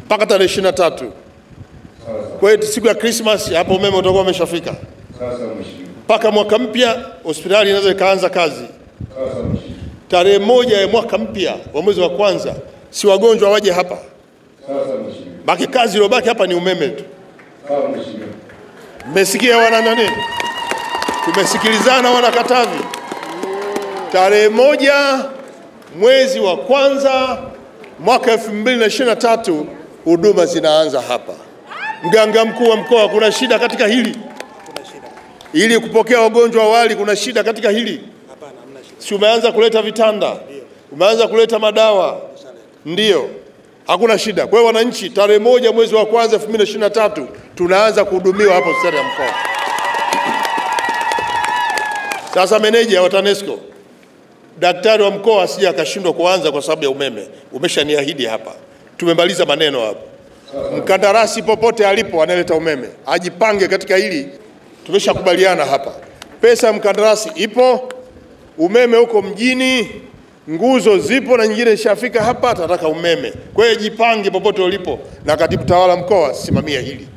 mpaka tarehe ishirini na tatu. Kwa hiyo siku ya Christmas hapo umeme utakuwa umeshafika Sasa mheshimiwa. mpaka mwaka mpya hospitali inaweza ikaanza kazi. Sasa mheshimiwa. Tarehe moja ya mwaka mpya wa mwezi wa kwanza, si wagonjwa waje hapa, Sasa mheshimiwa. baki kazi iliyobaki hapa ni umeme tu. Sawa mheshimiwa. Mmesikia wana nani? Tumesikilizana wana Katavi. Tarehe moja mwezi wa kwanza mwaka 2023 huduma zinaanza hapa. Mganga mkuu wa mkoa, kuna shida katika hili? Ili kupokea wagonjwa awali, kuna shida katika hili? Si umeanza kuleta vitanda, umeanza kuleta madawa, ndiyo, hakuna shida. Kwa hiyo wananchi, tarehe moja mwezi wa kwanza 2023 tunaanza kuhudumiwa hapo hospitali ya mkoa. Sasa meneja wa TANESCO, daktari wa mkoa asije akashindwa kuanza kwa sababu ya umeme. Umeshaniahidi hapa, tumemaliza maneno hapo. Mkandarasi popote alipo analeta umeme ajipange katika hili, tumeshakubaliana hapa. Pesa ya mkandarasi ipo, umeme huko mjini, nguzo zipo na nyingine ishafika hapa, atataka umeme. Kwa hiyo jipange popote ulipo, na katibu tawala mkoa simamia hili.